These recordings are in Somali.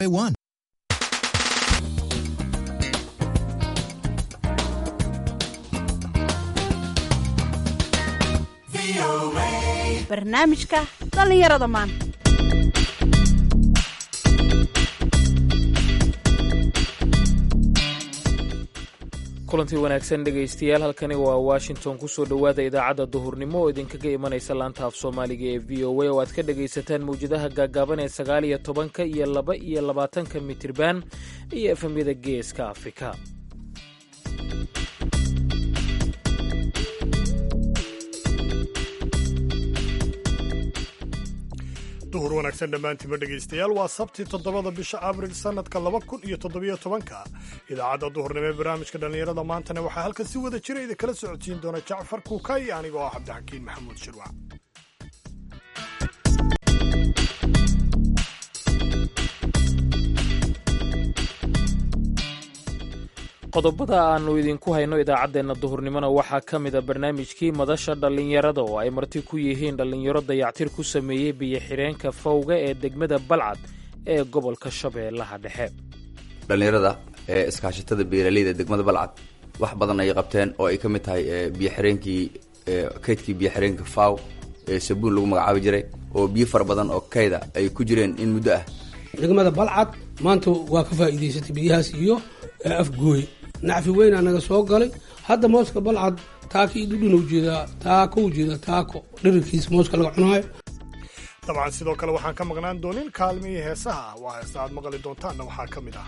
one. barnaamijka dhallinyarada maanta kulantii wanaagsan dhegaystayaal halkani waa washington kusoo dhowaada idaacadda duhurnimo oo idinkaga imanaysa laanta af soomaaliga ee v o a oo aad ka dhagaysataan mawjadaha gaagaaban ee sagaal iyo tobanka iyo laba iyo labaatanka mitirban iyo efemyada geeska afrika duhur wanaagsan dhammaantiinba dhegaystayaal waa sabti toddobada bisha abril sannadka laba kun iyo toddobiyo tobanka idaacadda duhurnimo ee barnaamijka dhallinyarada maantana waxaa halkan si wada jira idinkala socodsiin doona jacfar kuukay anigoo ah cabdixakiin maxamuud shirwac qodobada aannu idinku hayno idaacaddeenna duhurnimona waxaa ka mida barnaamijkii madasha dhallinyarada oo ay marti ku yihiin dhallinyaro dayactir ku sameeyey biyo-xireenka fawga ee degmada balcad ee gobolka shabeellaha dhexe dhallinyarada ee iskaashatada beeraleyda degmada balcad wax badan ay qabteen oo ay ka mid tahay biyoxireenkii kaydkii biyoxireenka faw ee sabuun lagu magacaabi jiray oo biyo fara badan oo kayda ay ku jireen in muddo ah degmada balcad maanta waa ka faa'iidaysatay biyahaas iyo afgooy nacfi weynaa naga soo galay hadda mooska balcad taako iyo dhudhun ujeedaa taako ujeedaa taako dhirirkiisa mooska laga cunaayo dabcan sidoo kale waxaan ka maqnaan doonin kaalmihii heesaha waa heesta aad maqli doontaanna waxaa ka mid ah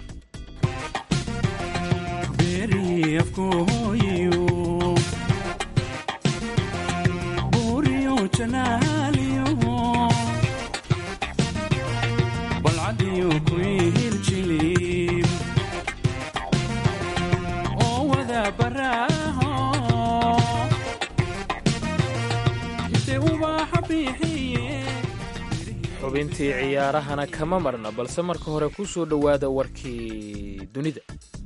xubintii ciyaarahana kama marna balse marka hore ku soo dhowaada warkii dunida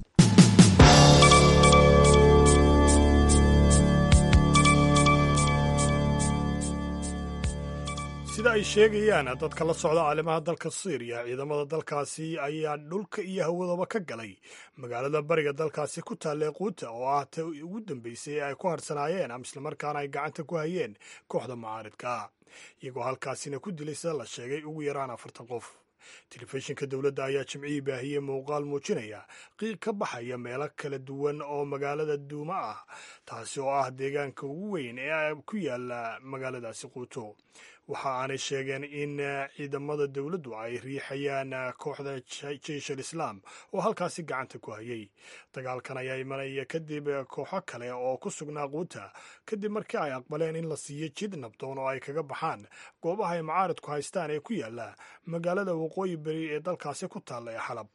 sida ay sheegayaan dadka la socda caalimaha dalka syriya ciidamada dalkaasi ayaa dhulka iyo hawadaba ka galay magaalada bariga dalkaasi ku taalee quuta oo ah ta ugu dambeysay ee ay ku harsanaayeen ama islamarkaana ay gacanta ku hayeen kooxda mucaaridka iyagoo halkaasina ku dilay sida la sheegay ugu yaraan afartan qof telefishinka dowladda ayaa jimcihii baahiyey muuqaal muujinaya qiiq ka baxaya meelo kala duwan oo magaalada duuma ah taasi oo ah deegaanka ugu weyn ee ku yaala magaaladaasi quuto waxa aanay sheegeen in ciidamada dowladdu ay riixayaan kooxda jeish al islaam oo halkaasi gacanta ku hayay dagaalkan ayaa imanaya kadib kooxo kale oo ku sugnaa quuta kadib markii ay aqbaleen in la siiyo jid nabdoon oo ay kaga baxaan goobaha ay macaaridku haystaan ee ku yaala magaalada waqooyi beri ee dalkaasi ku taalla ee xalab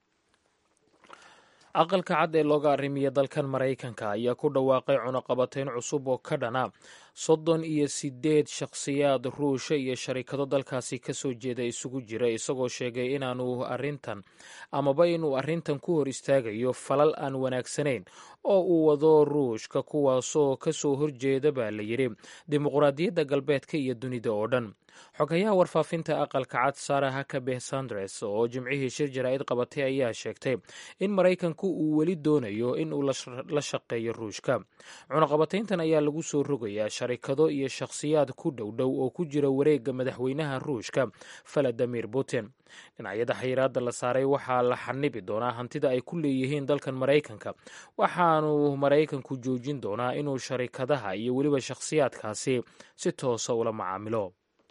aqalka cad ee looga arrimiya dalkan maraykanka ayaa ku dhawaaqay cunaqabatayn cusub oo ka dhana soddon iyo siddeed shakhsiyaad ruusha iyo sharikado dalkaasi ka soo jeeda isugu jira isagoo sheegay inaanu arrintan amaba inuu arrintan ku hor istaagayo falal aan wanaagsanayn oo uu wado ruushka kuwaasoo ka soo horjeeda baa la yidhi dimuqraadiyadda galbeedka iyo dunida oo dhan xogayaha warfaafinta aqalka cad sara hakabeh sandres oo jimcihii shir jaraa'id qabatay ayaa sheegtay in maraykanku uu weli doonayo in uu la shaqeeyo ruushka cunaqabatayntan ayaa lagu soo rogayaa sharikado iyo shakhsiyaad ku dhowdhow oo ku jira wareegga madaxweynaha ruushka valadimir putin dhinacyada xayiraadda la saaray waxaa la xanibi doonaa hantida ay ku leeyihiin dalkan maraykanka waxaanu maraykanku joojin doonaa inuu sharikadaha iyo weliba shakhsiyaadkaasi si toosa ula macaamilo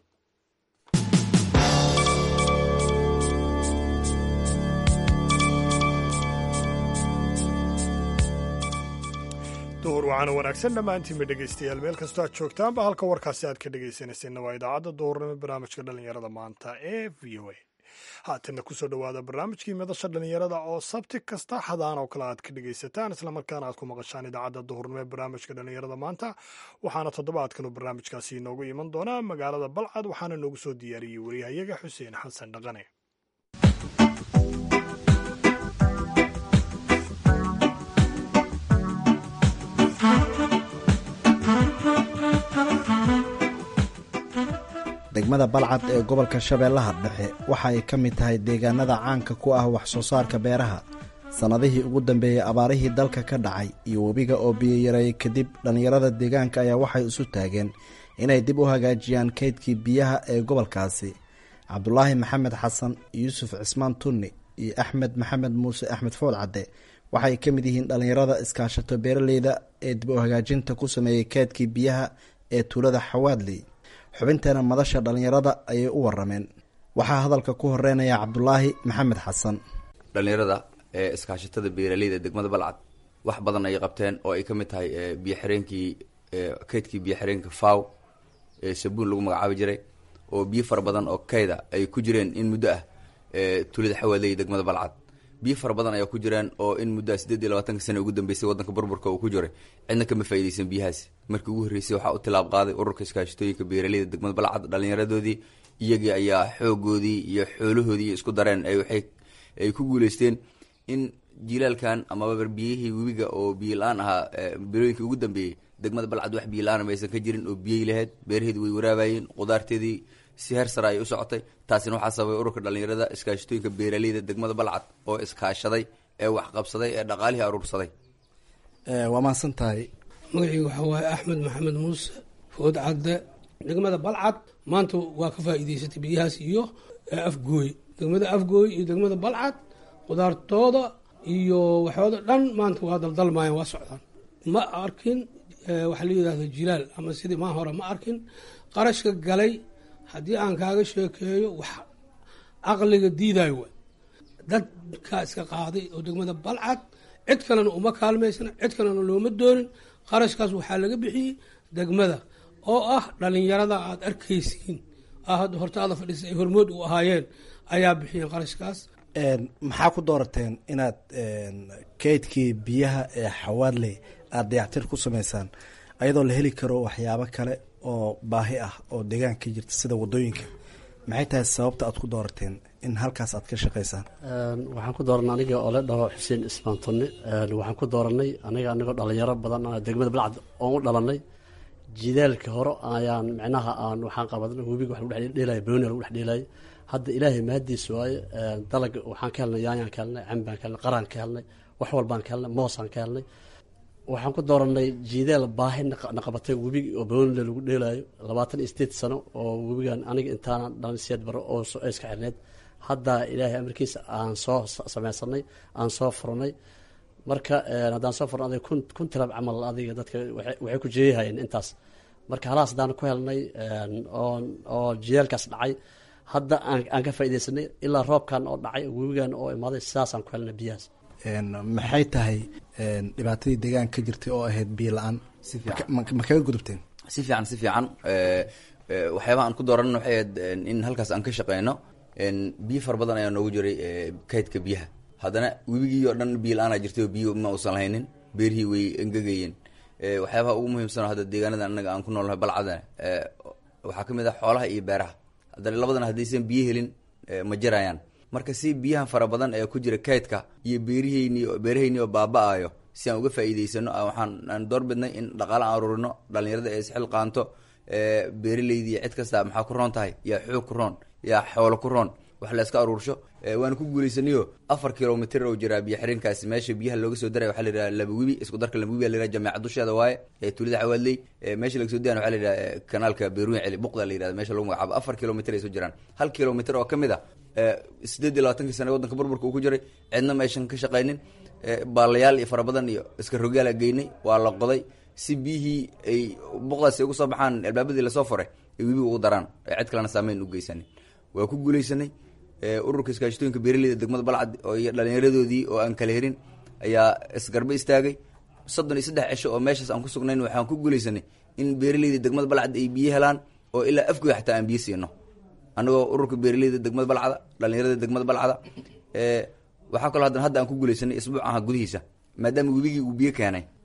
duhur waxaana wanaagsan dhammaantiinba dhegaystayaal meel kastoo aad joogtaanba halka warkaasi aad ka dhegaysanayseena waa idaacadda duhurnimo barnaamijka dhallinyarada maanta ee v o a haatanna kusoo dhowaada barnaamijkii madasha dhallinyarada oo sabti kasta xadaan oo kale aad ka dhegaysataan islamarkaana aad ku maqashaan idaacadda duhurnimo ee barnaamijka dhallinyarada maanta waxaana toddobaadkanu barnaamijkaasi inoogu iman doonaa magaalada balcad waxaana noogu soo diyaariyey wariyahayaga xuseen xasan dhaqane degmada balcad ee gobolka shabeellaha dhexe waxa ay ka mid tahay deegaanada caanka ku ah wax soo saarka beeraha sannadihii ugu dambeeyey abaarihii dalka ka dhacay iyo webiga oo biyo yareeyey kadib dhallinyarada deegaanka ayaa waxay isu taageen inay dib u hagaajiyaan kaydkii biyaha ee gobolkaasi cabdulaahi maxamed xasan yuusuf cismaan tunni iyo axmed maxamed muuse axmed fool cadde waxay ka mid yihiin dhallinyarada iskaashato beeraleyda ee dib u hagaajinta ku sameeyey kaydkii biyaha ee tuulada xawaadley xubinteena madasha dhallinyarada ayay u warameen waxaa hadalka ku horeynaya cabdulaahi maxamed xasan dhallinyarada ee iskaashatada beeraleyda degmada balcad wax badan ay qabteen oo ay ka mid tahay biyo xireenkii kaydkii biyo xireenka faw ee sabuun lagu magacaabi jiray oo biyo fara badan oo kayda ay ku jireen in muddo ah tuulada xawaadley degmada balcad biyo fara badan ayaa ku jiraan oo in muddoa siddeed iyo labaatanka sana ugu dambeysay waddanka burburka uu ku jiray cidna kama faa'iidaysan biyahaasi markii ugu horreysay waxaa u tilaab qaaday ururka iskaashatooyinka beeraleyda degmada balcad dhallinyaradoodii iyagii ayaa xoogoodii iyo xoolahoodii isku dareen ay waxay ay ku guuleysteen in jilaalkan amaba biyihii webiga oo biyo la-aan ahaa bilooyinkii ugu dambeeyey degmada balcad wax biyo la-aan maysan ka jirin oo biyey lahayd beeraheedi way waraabayeen qudaarteedii si heer sare ayay u socotay taasina waxaa sababay ururka dhallinyarada iskaashatooyinka beeraleyda degmada balcad oo iskaashaday ee waxqabsaday ee dhaqaalihii aruursaday waa mahadsan tahay magacii waxaa waaye axmed maxamed muuse food cadde degmada balcad maanta waa ka faa'iideysatay biyahaas iyo afgooy degmada afgooy iyo degmada balcad qudaartooda iyo waxooda dhan maanta waa daldalmaayeen waa socdaan ma arkin waxaa la yidhahda jilaal ama sidii maa hore ma arkin qarashka galay haddii aan kaaga sheekeeyo wax caqliga diidayo wa dadkaa iska qaaday oo degmada balcad cid kalena uma kaalmaysana cid kalena looma doonin qarashkaas waxaa laga bixiyey degmada oo ah dhalinyarada aad arkaysiin hadda hortaada fadhiisa ay hormood u ahaayeen ayaa bixiyeen qarashkaas maxaa ku doorateen inaad kaydkii biyaha ee xawaadley aada dayactir ku sameysaan ayadoo la heli karo waxyaabo kale oo baahi ah oo deegaanka ka jirta sida wadooyinka maxay tahay sababta aad ku doorateen in halkaas aad ka shaqeysaan waxaan ku dooranay aniga oo la dhaho xuseen ismaan tunni waxaan ku dooranay aniga anigoo dhalinyaro badan degmada balcad oon u dhalanay jidaalka hore ayaan micnaha aan waxaan qabadan webiga wax lagu dhexdheelaya booni lagu dhexdheelaya hadda ilaahay mahadiisa waaye dalag waxaan ka helnay yaanyaan ka helnay cambaan ka helnay qaraan ka helnay wax walbaan ka helnay moosaan ka helnay waxaan ku dooranay jiidaal baahi naqabatay webiga oo boonile lagu dheelaayo labaatan iyo sideed sano oo webigan aniga intaana dhalan siyaad baro oo iska xirneed hadda ilaahay amarkiisa aan soo sameysanay aan soo furnay marka haddaan soo furno adiga kun kun tilab camal adiga dadka waxay ku jeeyahayeen intaas marka halaas haddaan ku helnay oo jidaalkaas dhacay hadda aan ka faaideysanay ilaa roobkan oo dhacay webigan oo imaaday sidaasaan ku helnay biyahaas maxay tahay dhibaatadii deegaanka ka jirtay oo ahayd biyo la-aan ma kaga gudubteen si fiican si fiican waxyaabaha aan ku dooran waxay ahayd in halkaas aan ka shaqeyno biyo fara badan ayaa noogu jiray kaydka biyaha haddana webigii oo dhan biyo la-aanaa jirtay oo biyo ma uusan lahaynin beerihii way engegayeen waxyaabaha ugu muhiimsan oo hadda deegaanada anaga aan ku noolnahay balcadana waxaa kamid ah xoolaha iyo beeraha haddana labadana haddaysan biyo helin ma jirayaan marka si biyahan fara badan ee ku jira kaydka iyo beeriheyni beeraheyni oo baaba-ayo si aan uga faa'iideysano waxaan aan doorbidnay in dhaqaale aan ururino dhalinyarada ee isxil qaanto beeraleydi iyo cid kasta maxaa ku roon tahay yaa xoog ku roon yaa xoolo ku roon wax la iska aruursho waana ku guuleysanayo afar kilomitr oo jiraa biyo xiriinkaasi meesha biyaha looga soo daray waxaa la yidhaha laba webi isku darka laba webi a la yidhaha jameecad dusheeda waaye ee tuulada xawaadley meesha laga soo dayan waxa la yidhaha kanaalka beeruun celi buqda la yidhahda meesha lagu magacaabo afar kilomitr ay soo jiraan hal kilomitr oo kamid a sideed iyo labaatankii sana waddanka burburka uu ku jiray cidna maysan ka shaqaynin baalayaal iyo fara badan iyo iska rogaala geynay waa la qoday si biyihii ay buqdaasi uga soo baxaan albaabadii lasoo furay ay webiga ugu daraan cid kalena saameyn u geysanin waa ku guuleysanay ururka iskaashatooyinka beeraleyda degmada balcad oo iyo dhalinyaradoodii oo aan kala herin ayaa isgarbe istaagay soddon iyo saddex cisho oo meeshaas aan ku sugnayn waxaan ku guuleysanay in beeraleyda degmada balcad ay biyo helaan oo ilaa afgoy xataa aan biyo siino annagoo ururka beeraleyda degmada balcada dhalinyarada degmada balcada waxaa kaloo haddana hadda aan ku guuleysanay isbuuc aha gudihiisa maadaama webigii uu biyo keenay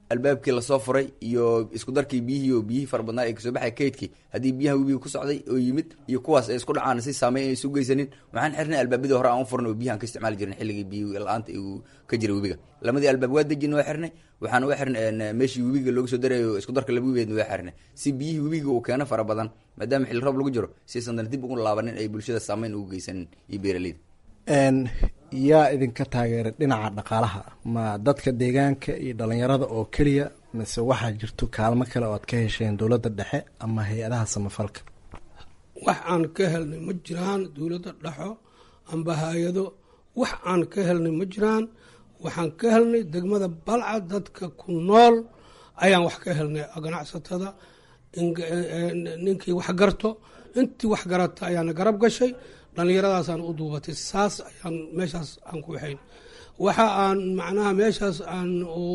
albaabkii lasoo furay iyo isku darkii biyihii oo biyihii fara badnaa ee kasoo baxay kaydkii haddii biyaha webiga ku socday oo yimid iyo kuwaas ay isku dhacaan si saameyn ay isu geysanin waxaan xirnay albaabadii hore aan u furnay oo biyahan ka isticmaali jirin xilligii biyo la-aanta uu ka jiray webiga lamadii albaab waa dejin waa xirnay waxaan uga xirnay meeshii webiga looga soo darayo isku darka laba webigeedna waa xirnay si biyihii webiga uu keeno fara badan maadaama xilli roob lagu jiro siaysan dana dib ugu laabanin ay bulshada saameyn ugu geysanin iyo beeraleyda yaa idinka taageeray dhinaca dhaqaalaha ma dadka deegaanka iyo dhalinyarada oo keliya mise waxaa jirto kaalmo kale oo aad ka hesheen dowladda dhexe ama hay-adaha samafalka wax aan ka helnay ma jiraan dowladda dhexo amba hay-ado wax aan ka helnay ma jiraan waxaan ka helnay degmada balca dadka ku nool ayaan wax ka helnay ganacsatada ninkii wax garto intii wax garata ayaana garab gashay dhallinyaradaasaan u duubatay saas ayaan meeshaas aan ku waxayn waxa aan macnaha meeshaas aan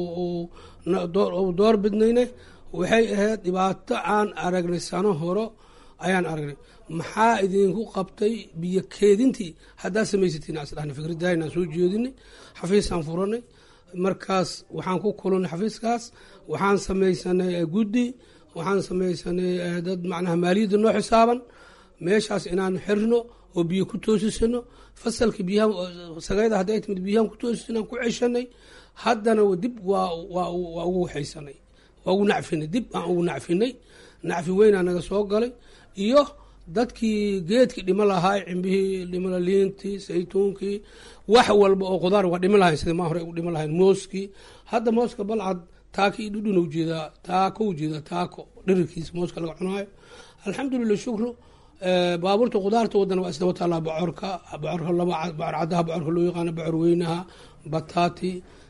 door bidnayne waxay ahayd dhibaato aan aragnay sano horo ayaan aragnay maxaa idinku qabtay biyo keedintii haddaad samaysatiin asdhahna fikradaaynaan soo jeedinay xafiisaan furanay markaas waxaan ku kulunay xafiiskaas waxaan samaysanay guddi waxaan samaysanay dad macnaha maaliyadda noo xisaaban meeshaas inaan xirno oo biyo ku toosisano fasalka biyaha sagayda hadday timid biyahan ku toosisano aan ku ceshanay haddana dib waa waa waa ugu waxaysanay waa ugu nacfinay dib aan ugu nacfinay nacfi weynaa naga soo galay iyo dadkii geedkii dhimo lahaa cimbihii dhimala liintii saytuunkii wax walba oo qudaar waa dhimo lahayn sida maa hore ugu dhimo lahayn mooskii hadda mooska balcad taako iyo dhudhun ujeedaa taako ujeedaa taako dhirirkiisa mooska laga cunaayo alxamdulilah shukru baabuurta qudaarta wadana waa isdaba taallaa bocorka bocorka laba bocor caddaha bocorka loo yaqaano bocor weynaha bataati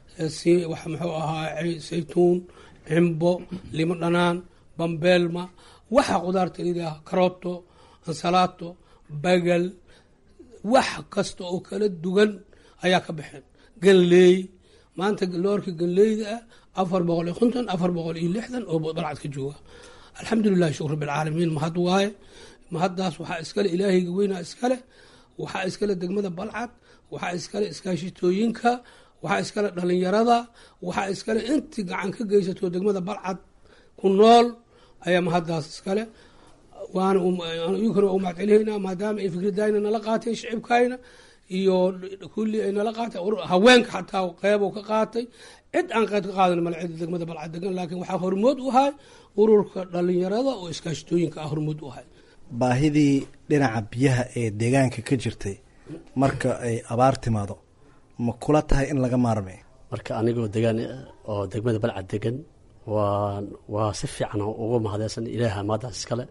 wax muxuu ahaa saytuun cimbo limo dhanaan bambeelma waxa qudaarta liidaha karooto ansalaato bagal wax kasta oo kala duwan ayaa ka baxeen ganleey maanta loorka ganleyda ah afar boqol iyo konton afar boqol iyo lixdan oo balcad ka jooga alxamdulilahi shukr bilcaalamiin mahad waaye mahaddaas waxaa iskale ilaahayga weynaa iskale waxaa iskale degmada balcad waxaa iskale iskaashitooyinka waxaa iskale dhalinyarada waxaa iskale intii gacan ka geysato degmada balcad ku nool ayaa mahaddaas iskale waana inkana waa u mahadcelinaynaa maadaama ay fikradayna nala qaateen shicibkayna iyo kulli ay nala qaatay haweenka xataa qeybo ka qaatay cid aan qeyd ka qaadan male cida degmada balcad degan laakiin waxaa hormood u ahay ururka dhalinyarada oo iskaashitooyinka ah hormood u ahay baahidii dhinaca biyaha ee deegaanka ka jirtay marka ay abaar timaado ma kula tahay in laga maarmay marka anigoo degaan oo degmada balcad degan waa waa si fiican uga mahadeysan ilaaha maadaas iskale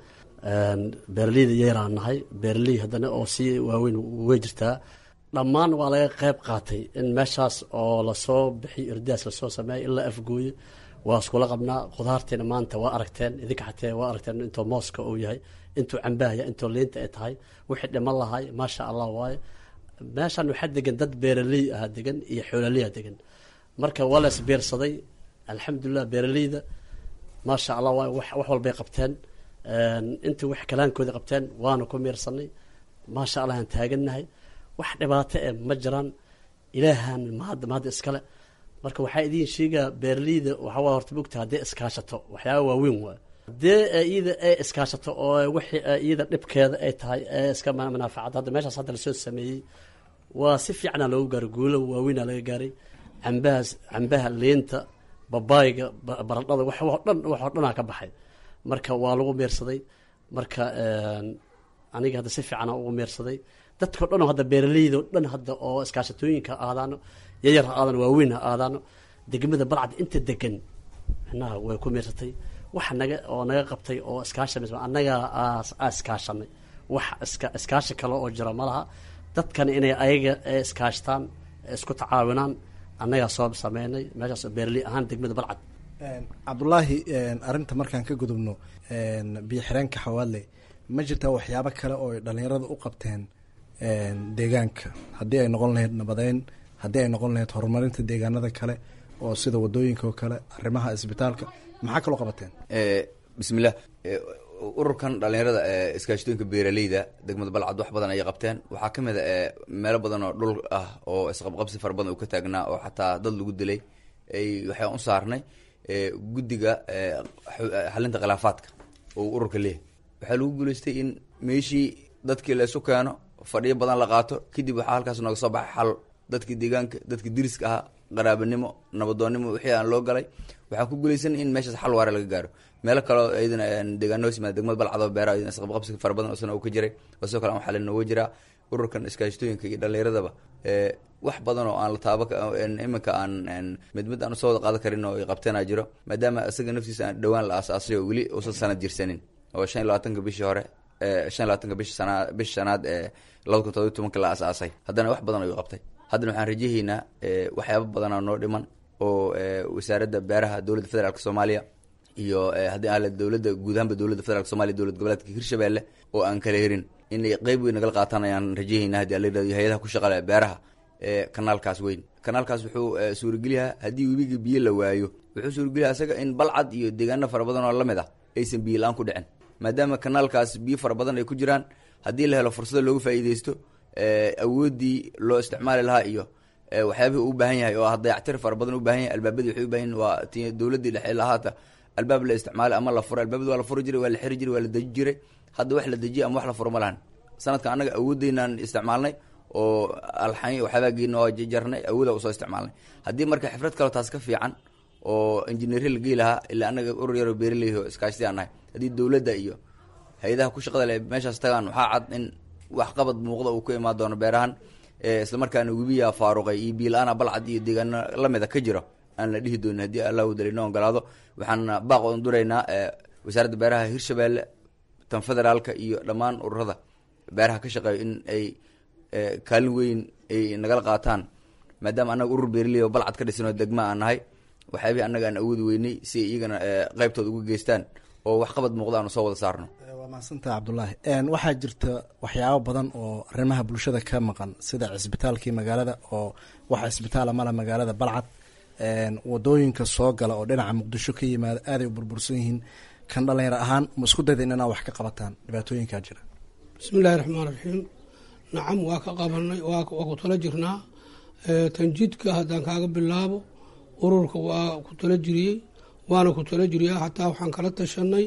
beeraleyda yaraan nahay beeraley haddana oo si waaweyn way jirtaa dhammaan waa laga qeyb qaatay in meeshaas oo lasoo bixiyo irdaas lasoo sameeya ilaa afgooye waa iskula qabnaa khudaartiina maanta waa aragteen idinka xatee waa aragteen intoo mooska uu yahay intuu cambahaya intoo liinta ay tahay wixii dhiman lahay maasha allah waaye meeshan waxaa degan dad beeraley ah degan iyo xoolaleya degan marka waa la isbeersaday alxamdulilah beeraleyda maasha allah waay wax walbay qabteen intii wax kalaankooda qabteen waana ku miirsanay maasha allah aan taagannahay wax dhibaato e ma jiraan ilaahan mahadda mahadda iskale marka waxaa idiin sheegaa beeraleyda waxaa waa horta mogta haddee iskaashato waxyaaba waaweyn waa haddee iyada ay iskaashato oo wixii iyada dhibkeeda ay tahay ee iska manaafacad hadda meeshaas hadda lasoo sameeyey waa si fiicana loogu gaaray guulo waaweynaa laga gaaray cambahaas cambaha liinta babaayga baradhada wax oo dhan wax oo dhanaa ka baxay marka waa lagu meersaday marka aniga hadda si fiicana ugu meersaday dadkao dhan oo hadda beeraleyda o dhan hadda oo iskaashatooyinka aadaano yayar ha aadano waaweyn ha aadaano degmada balcad inta degan micnaha way ku meersatay wax naga oo naga qabtay oo iskaasha annagaa aa iskaashanay wax iska iskaashi kale oo jira ma laha dadkan inay ayaga iskaashtaan isku tacaawinaan annagaa soo sameynay meeshaas beeraley ahaan degmada balcad cabdulaahi arrinta markaan ka gudubno biyo xireenka xawaadley ma jirtaa waxyaabo kale oo ay dhalinyarada u qabteen deegaanka haddii ay noqon lahayd nabadeyn haddii ay noqon lahayd horumarinta deegaanada kale oo sida wadooyinka oo kale arrimaha isbitaalka maxaa kaloo qabateen bismillah ururkan dhalinyarada iskaashitooyinka beeraleyda degmada balcad wax badan ayay qabteen waxaa ka mid a meelo badan oo dhul ah oo isqabqabsi fara badan uu ka taagnaa oo xataa dad lagu dilay ay waxaan u saarnay guddiga xalinta khilaafaadka oo ururka leeyahy waxaa lagu guuleystay in meeshii dadkii la isu keeno fadhiyo badan la qaato kadib waxaa halkaas nooga soo baxay xal dadkii deegaanka dadkii diriska ahaa qaraabanimo nabadoonnimo wixii aan loo galay waxaa ku guuleysan in meeshaas xal waare laga gaaro meelo kaleo iyadana deegaano hoos yimaada degmada balcado beeraha iyadana isqabqabsi fara badan isna uu ka jiray oo sidoo kale aan xalin nooga jiraa ururkan iskaashatooyinka iyo dhallinyaradaba wax badan oo aan la taaba iminka aan mid mid aan usoo wada qaadan karin oo qabteenaa jiro maadaama isaga naftiisa aan dhowaan la aasaasay oo weli uusan sanad jirsanin oo shan iyo labaatanka bishii hore shan iyo labaatanka bishi sanaa bishi shanaad ee labada kun todobiy tobanka la aasaasay haddana wax badan ayuu qabtay haddana waxaan rajahaynaa waxyaaba badanaa noo dhiman oo wasaaradda beeraha dowladda federaalk soomaaliya iyo haddii aan dowladda guud ahaanba dowladda federaalk somalia dowlad goboleedka hirshabelle oo aan kala herin inay qeyb weyn nagala qaataan ayaan rajahaynaa hadii ala yirahdo hay-adaha ku shaqale beeraha kanaalkaas weyn kanaalkaas wuxuu suurageliyaa haddii webiga biyo la waayo wuxuu suurageliyaa isaga in balcad iyo deegaano fara badan oo lamid ah aysan biyo la-aan ku dhicin maadaama kanaalkaas biyo fara badan ay ku jiraan haddii la helo fursado looga faa'iideysto awooddii loo isticmaali lahaa iyo waxyaabihii u baahan yahay oo ah dayactir fara badan u baahan yahay albaabadii waxay u baahan yahin waa ti dowladdii dhexe lahaata albaab la isticmaali ama la furo albaabadi waa la furi jiray waa la xiri jiray waa la deji jiray hadda wax la dejiya ama wax la furo ma lahan sanadkan annaga awooddeynaan isticmaalnay oo alxany waxyaabaa geena oo jarnay awooda usoo isticmaalnay haddii marka xifrad kaleo taas ka fiican oo injineerya la gey lahaa ilaa annaga urur yaroo beeraley oo iskaashti aan nahay haddii dowladda iyo hay-adaha ku shaqada le meeshaas tagaan waxaa cad in wax qabad muuqda uu ku imaan doono beerahan isla markaana webiyaa faaruqay iyo biila-aana balcad iyo deegaano lamida ka jiro aan la dhihi doonin haddii allah u dalino ogolaado waxaan baaq oon duraynaa wasaaradda beeraha hirshabelle tan federaalka iyo dhammaan ururada beeraha ka shaqeeyo in ay kaalin weyn ay nagala qaataan maadaama annaga urur beerley oo balcad ka dhisan oo degma aan nahay waxyaabihii annaga aan awoodi weynay si ay iyagana qeybtooda uga geystaan oo waxqabad muuqda aanu soo wada saarno waa mahadsantaha cabdulaahi waxaa jirta waxyaabo badan oo arrimaha bulshada ka maqan sida cisbitaalkii magaalada oo waxa cisbitaala mala magaalada balcad wadooyinka soo gala oo dhinaca muqdisho ka yimaada aaday u burbursan yihiin kan dhalinyaro ahaan ma isku dayda inaa wax ka qabataan dhibaatooyinkaa jira bismi illaahi raxmaan raxiim nacam waa ka qabanay waa ku tala jirnaa tanjidka haddaan kaaga bilaabo ururka waa ku tala jiriyey waana ku tala jiriyaa xataa waxaan kala tashanay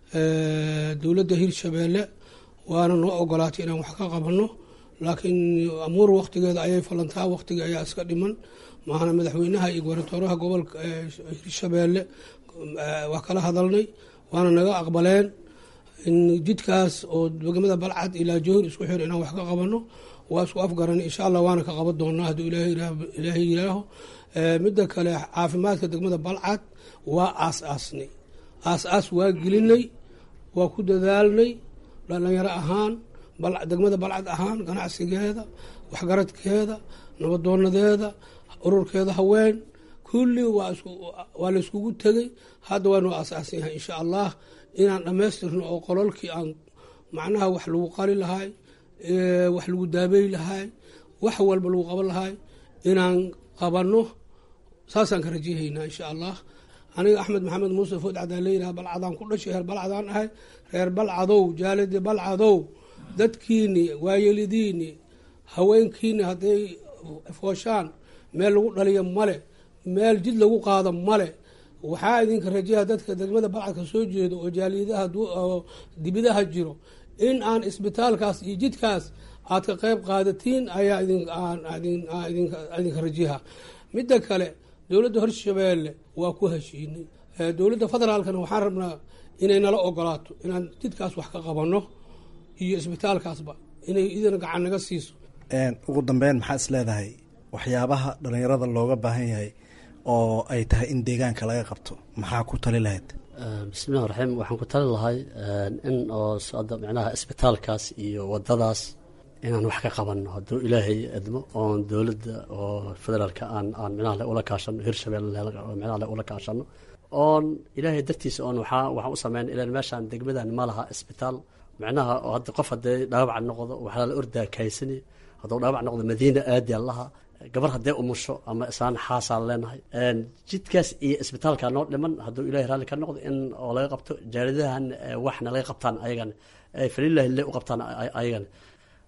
dowladda hirshabeelle waana noo ogolaatay inaan wax ka qabano laakiin amuur waktigeeda ayay falantaa waktiga ayaa iska dhiman maahana madaxweynaha iyo gobernatooraha gobolka hirshabeelle waa kala hadalnay waana naga aqbaleen in jidkaas oo degmada balcad ilaa johor isku xir inaan wax ka qabano waa isku afgaran insha allah waana ka qaban doonaa hadduu ilaahay yiraaho midda kale caafimaadka degmada balcad waa aas aasnay aas aas waa gelinay waa ku dadaalnay dhalinyaro ahaan degmada balcad ahaan ganacsigeeda waxgaradkeeda nabadoonadeeda ururkeeda haween kulli waa la iskugu tegay hadda waanu aasaasan yahay insha allah inaan dhammaystirno oo qololkii aan macnaha wax lagu qali lahay wax lagu daabey lahay wax walba lagu qaban lahay inaan qabanno saasaan ka rajahaynaa insha allah aniga axmed maxamed muuse food cadaan leeyihaha balcadaan ku dhashay reer balcadaan ahay reer balcadow jaalidi balcadow dadkiini waayelidiini haweenkiini hadday fooshaan meel lagu dhaliyo male meel jid lagu qaado male waxaa idinka rajaha dadka degmada balcadka soo jeedo oo jaaliyadaha dibidaha jiro in aan isbitaalkaas iyo jidkaas aad ka qeyb qaadatiin ayaa idinka rajaha midda kale dowladda hirshabeelle waa ku heshiinay dowladda federaalkana waxaan rabnaa inay nala ogolaato inaan jidkaas wax ka qabano iyo isbitaalkaasba inay idina gacan naga siiso ugu dambeyn maxaa is leedahay waxyaabaha dhalinyarada looga baahan yahay oo ay tahay in deegaanka laga qabto maxaa ku tali lahayd bismillahi raxiim waxaan ku tali lahay in oo hadda micnaha isbitaalkaas iyo wadadaas inaan wax ka qabanno hadduu ilaahay edmo oon dowladda oo federaalka aan aan micnaha ula kaashano hirshabelle micnaha ula kaashano oon ilaahay dartiisa oon waxaa waxaan u sameyn ilaan meeshaan degmadan ma laha isbitaal micnaha oo hadda qof haddee dhaawac noqdo waxaa la ordaa kaysani hadduu dhaawac noqdo madiina aadi allaha gabar haddee umusho ama isaan xaasaan leenahay jidkaas iyo isbitaalka noo dhiman hadduu ilahay raalli ka noqdo in oo laga qabto jaaridahan waxna laga qabtaan ayagan falilahi le u qabtaan ayagan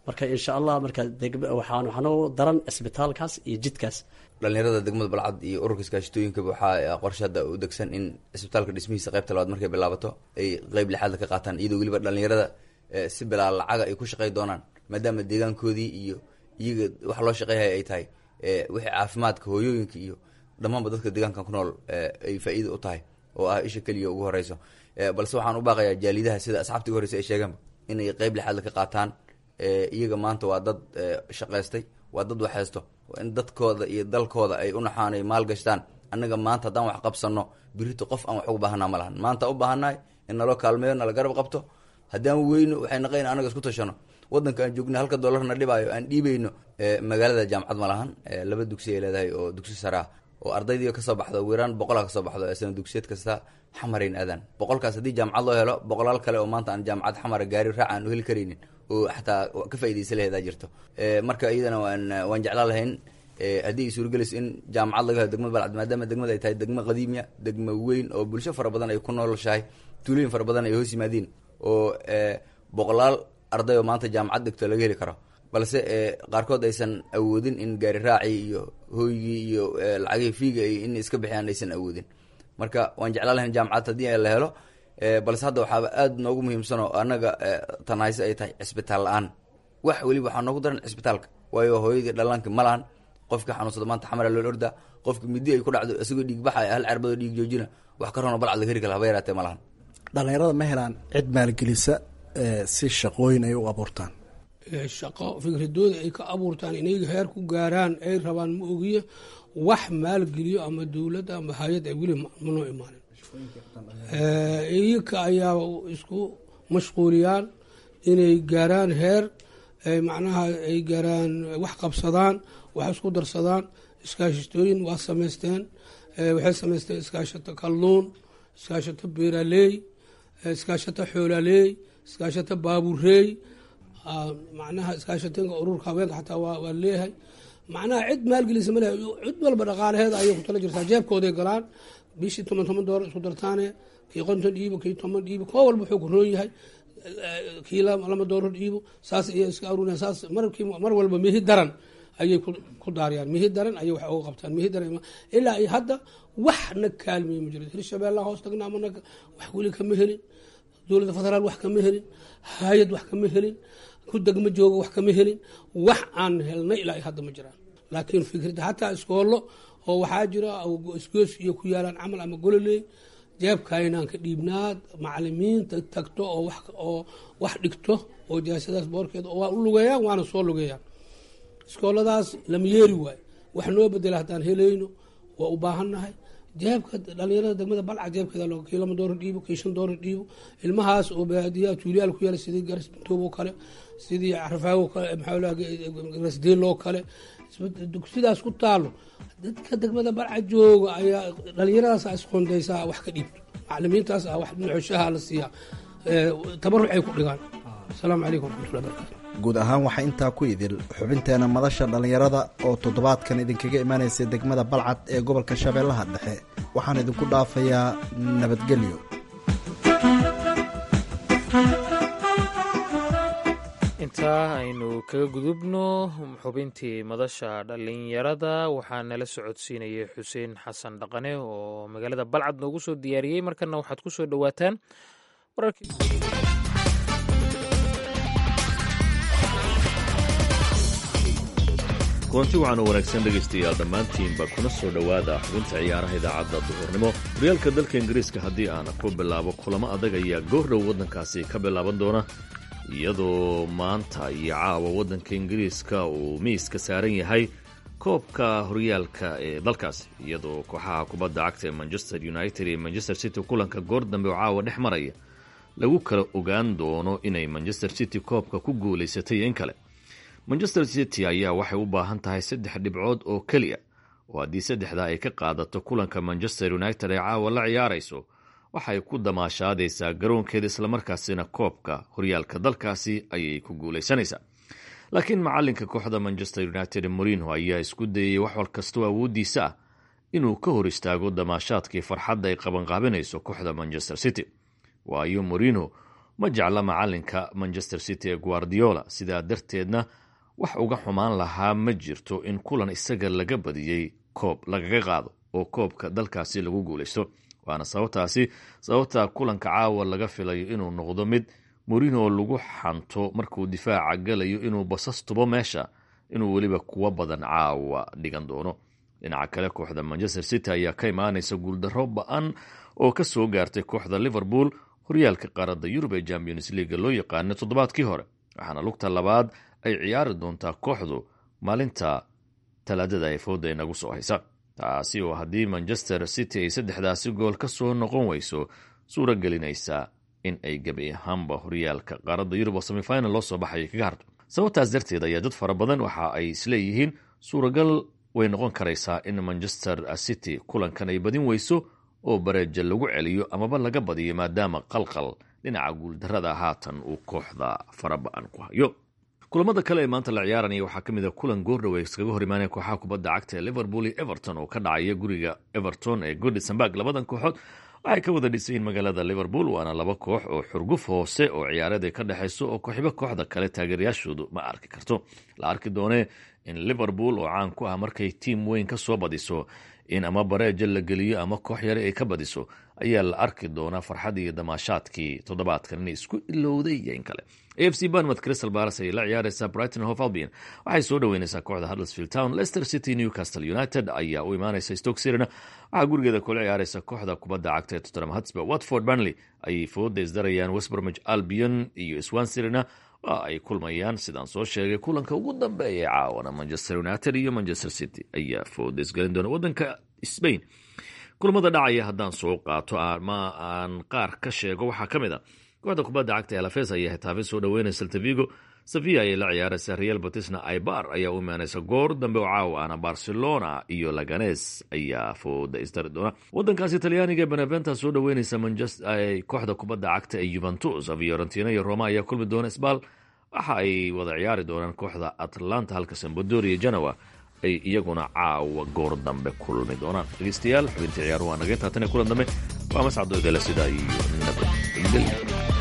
marka insha allah marka waxaan waxaanoo daran cisbitaalkaas iyo jidkaas dhalinyarada degmada balcad iyo ururka iskaashitooyinkaba waxaa qorshe hadda u degsan in cisbitaalka dhismihiisa qaybta labaad markay bilaabato ay qeyb lixaadla ka qaataan iyadoo weliba dhalinyarada si bilaa lacaga ay ku shaqey doonaan maadaama deegaankoodii iyo iyaga waxa loo shaqeyhaya ay tahay wixii caafimaadka hooyooyinka iyo dhammaanba dadka deegaankan ku nool ay faa-iida u tahay oo ah isha keliya ugu horeyso balse waxaan u baaqayaa jaalidaha sida asxaabta ugu horeysa ay sheegeenba inay qeyb lixaadla ka qaataan iyaga maanta waa dad shaqaystay waa dad waxhaysto in dadkooda iyo dalkooda ay u naxaan ay maal gashtaan annaga maanta haddaan wax qabsano birito qof aan wax uga baahanaa ma lahan maanta u baahannahay in naloo kaalmeeyo nala garab qabto haddaan weyno waxay naqayn anaga isku tashano wadanka aan joogna halka doolarna dhibaayo aan dhiibayno magaalada jaamacad ma lahan laba dugsi ay leedahay oo dugsi sare ah oo ardaydii kasoo baxdo ugu yaraan boqolaa kasoo baxdo sana dugsiyeed kasta xamarayn aadaan boqolkaas haddii jaamacad loo helo boqolaal kale oo maanta aan jaamacad xamara gaari raac aan u heli karaynin oo xataa ka faaidaysa laheedaa jirto marka iyadana waan waan jeclaan lahayn haddii ay suuragelayso in jaamacad laga helo degmada balcad maadaama degmada ay tahay degmo qadiimiya degmo weyn oo bulsho fara badan ay ku noolshahay tuulooyin fara badan ay hoos yimaadiin oo boqolaal arday oo maanta jaamacad dhigto laga heli karo balse qaarkood aysan awoodin in gaari raacii iyo hooygii iyo lacagihii fiiga in iska bixiyaan aysan awoodin marka waan jeclaan lahayn jaamacad haddii la helo balse hadda waxaaba aada noogu muhiimsan oo annaga tanhayse ay tahay cisbitaal la-aan wax weliba waxaa noogu daran cisbitaalka waayo hooyadii dhallaanka ma lahan qofkii xanuunsada maanta xamara loo orda qofki midi ay ku dhacdo isagoo dhiig baxa hal cerbadoo dhiig joojina wax ka rono balcad laga heri kala haba yaraatee ma lahan dhalinyarada ma helaan cid maalgelisa si shaqooyin ay u abuurtaan shaqo fikradooda ay ka abuurtaan inay heer ku gaaraan ay rabaan ma ogiye wax maalgeliyo ama dowladda ama hay-ad ay weli manoo imaanin iyaka ayaa isku mashquuliyaan inay gaaraan heer macnaha ay gaaraan wax qabsadaan wax isku darsadaan iskaashatooyin waa samaysteen waxay samaysteen iskaashato kalluun iskaashato beeraleey iskaashato xoolaleey iskaashato baabureey macnaha iskaashatooyinka ururka haweenka xataa waa leeyahay macnaha cid maalgelisa ma lehay cid walba dhaqaalaheeda ayay ku tala jirtaa jeebkooday galaan bishii toban toban doolar isku dartaane kii konton dhiibo kii toban dhiibo koo walba wuxuu ku roon yahay kii lama doolar dhiibo saas ayay iska aruuriyaan saas markii mar walba mihi daran ayay ku daariyaan mihi daran ayay wax uga qabtaan mihi daran ilaa ay hadda waxna kaalmeeye ma jiro hirshabeellaha hoos tagna amana wax weli kama helin dowladda federaal wax kama helin hay-ad wax kama helin ku degma jooga wax kama helin wax aan helnay ilaa ay hadda ma jiraan laakiin fikradda hataa iskoollo oo waxaa jira isgoos iyo ku yaalaan camal ama gololey jeebkaynaan ka dhiibnaad macalimiinta tagto oo wax oo wax dhigto oo jaasadaas boorkeeda waa u lugeeyaan waana soo lugeeyaan iskooladaas lama yeeri waayo wax noo bedela haddaan helayno waa u baahannahay jeebka dhalinyarada degmada balca jeebkeeda loo kii lama doolar dhiibo kii shan doolar dhiibo ilmahaas oo baadiyaha tuuliyaal ku yaala sidii garas bintoob oo kale sidii carfaago kale maxaa garasdeel oo kale dugsidaas ku taalo dadka degmada balca jooga ayaa dhalinyaradaas isqondaysaa wax ka dhiibto macalimiintaas ah wax nuxushaha la siiyaa tabaruc ay ku dhigaan asalaamu calaykum waraxmatullahi barakatu guud ahaan waxaa intaa ku idil xubinteena madasha dhallinyarada oo toddobaadkan idinkaga imaanaysa degmada balcad ee gobolka shabeellaha dhexe waxaan idinku dhaafayaa nabadgelyo intaa aynu kaga gudubno xubintii madasha dhallinyarada waxaa nala socodsiinayay xuseen xasan dhaqane oo magaalada balcad noogu soo diyaariyey markana waxaad ku soo dhowaataan wararkii kulanti waxaanu wanaagsan dhegaystayaal dhammaantiinba kuna soo dhowaada xubinta ciyaaraha idaacadda duhurnimo horyaalka dalka ingiriiska haddii aan ku bilaabo kulamo adag ayaa goordhow waddankaasi ka bilaaban doona iyadoo maanta iyo caawa waddanka ingiriiska uu miiska saaran yahay koobka horyaalka ee dalkaasi iyadoo kooxaha kubadda cagta ee manchester united iyo manchester city kulanka goor dambe oo caawa dhex maraya lagu kala ogaan doono inay manchester city koobka ku guulaysatay in kale manchester city ayaa waxay u baahan tahay saddex dhibcood oo keliya oo haddii saddexdaa ay ka qaadato kulanka manchester united ay caawa la ciyaarayso waxay ku damaashaadaysaa garoonkeeda islamarkaasina koobka horyaalka dalkaasi ayay ku guulaysanaysaa laakiin macalinka kooxda manchester united morino ayaa isku dayay wax wal kastoo awooddiisa ah inuu ka hor istaago damaashaadkii farxadda ay qabanqaabinayso kooxda manchester city waayo morino ma jecla macalinka manchester city ee guardiola sidaa darteedna wax uga xumaan lahaa ma jirto in kulan isaga laga badiyey koob lagaga qaado oo koobka dalkaasi lagu guulaysto waana sababtaasi sababta kulanka caawa laga filayo inuu noqdo mid murino lagu xanto markuu difaaca galayo inuu basas tubo meesha inuu weliba kuwa badan caawa dhigan doono dhinaca kale kooxda manchester city ayaa ka imaanaysa guuldaro ba-an oo ka soo gaartay kooxda liverpool horyaalka qaaradda yurub ee champions leaga loo yaqaana toddobaadkii hore waxaana lugta labaad ay ciyaari doontaa kooxdu maalinta talaadada ee fooda inagu soo haysa taasi oo haddii manchester city ay saddexdaasi gool ka soo noqon weyso suuro gelinaysa in ay gebi ahaanba horyaalka qaaradda yurub oo semifinal loo soo baxaya kaga harto sababtaas darteed ayaa dad fara badan waxa ay isleeyihiin suuragal way noqon karaysaa in manchester city kulankan ay badin weyso oo bareeja lagu celiyo amaba laga badiyo maadaama qalqal dhinaca guuldarada haatan uu kooxda faraba-an ku hayo kulamada kale ee maanta la ciyaaranaya waxaa ka mid a kulan goordhowe iskaga hor imaanaya kooxaha kubadda cagta ee liverpool iyo everton oo ka dhacaya guriga everton ee goodisonburg labadan kooxood waxay ka wada dhisayiin magaalada liverpool waana laba koox oo xurguf hoose oo ciyaareed ay ka dhexayso oo kooxibo kooxda kale taageerayaashoodu ma arki karto la arki doonee in liverpool oo caan ku ah markay tiim weyn ka soo badiso in ama bareeja la geliyo ama koox yare ay ka badiso ayaa la arki doonaa farxadii iyo damaashaadkii toddobaadkan inay isku ilowday iyo in kale a f c barnmouth crystal palace ayay la ciyaareysaa brighton hof albion waxay soo dhoweyneysaa kooxda huddersfield town leicester city newcastle united ayaa u imaaneysa stoke sirina waxaa gurigeeda kula ciyaareysa kooxda kubadda cagta ee tottenham hotspur watford burnley ayay fooda isdarayaan westbromage albion iyo swan sirina waa ay kulmayaan sidaan soo sheegay kulanka ugu dambeeya caawana manchester united iyo manchester city ayaa fooda isgelin doona wadanka spain kulamada dhacaya haddaan soo qaato ama aan qaar ka sheego waxaa ka mid a kooxda kubadda cagta ee lafes ayaa hitaafin soo dhaweynaysa saltavigo sevilla ayay la ciyaaraysa real batisna aibar ayaa u imaanaysa goor dambe oo caawa ana barcelona iyo laganes ayaa fooda isdari doona wadankaasi talyaaniga beneventa soo dhaweynaysa kooxda kubadda cagta ee juventus fiorentina iyo roma ayaa kulmi doona sbal waxa ay wada ciyaari doonaan kooxda atlanta halka sambadoria genoa ay iyaguna caawa goor dambe kulmi doonaan dhegeystayaal xubintii ciyaaruhu waa naga intaa tan kulan dambe waa mascado idale sidaa iyo nabadgelyo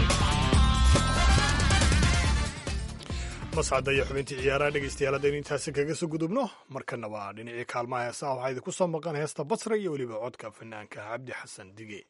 mascadda iyo xubintii ciyaaraha dhegeystayaal haddaynu intaasi kaga soo gudubno markana waa dhinacii kaalmaha heesaha waxaa idinku soo maqan heesta basra iyo weliba codka fanaanka cabdi xasan dige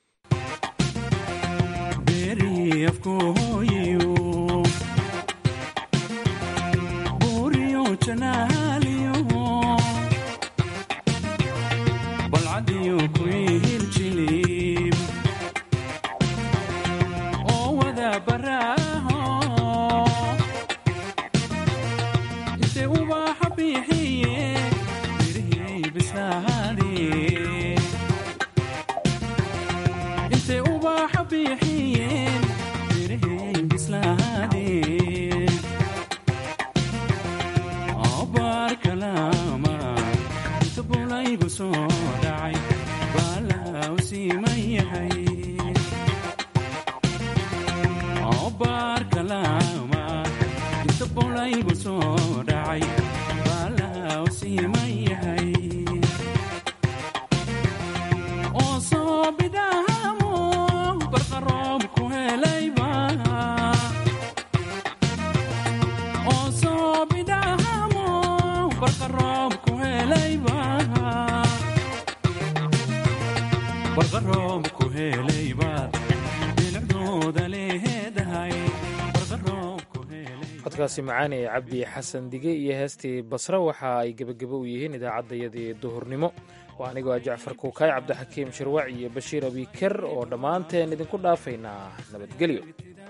codkaasi macaani ee cabdi xasan dige iyo heestii basre waxa ay gebagabo u yihiin idaacaddayadii duhurnimo waa anigoo ah jacfar kuukaay cabdixakiim shirwac iyo bashiir abiker oo dhammaanteen idinku dhaafaynaa nabadgelyo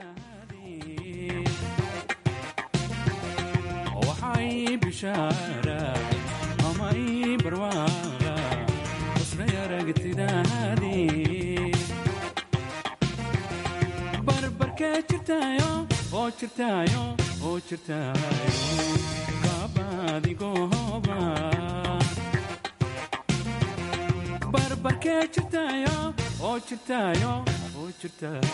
barbarkee jirtaayo oo jirtaayo oo jirtaayo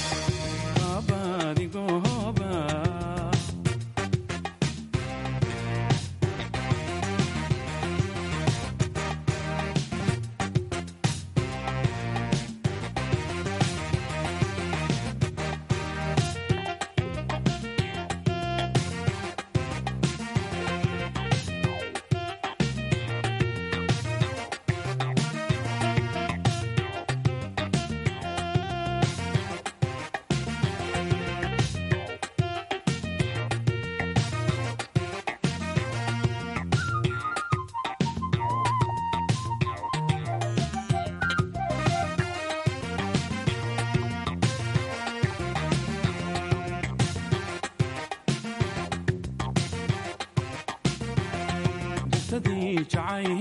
abadigooba jacay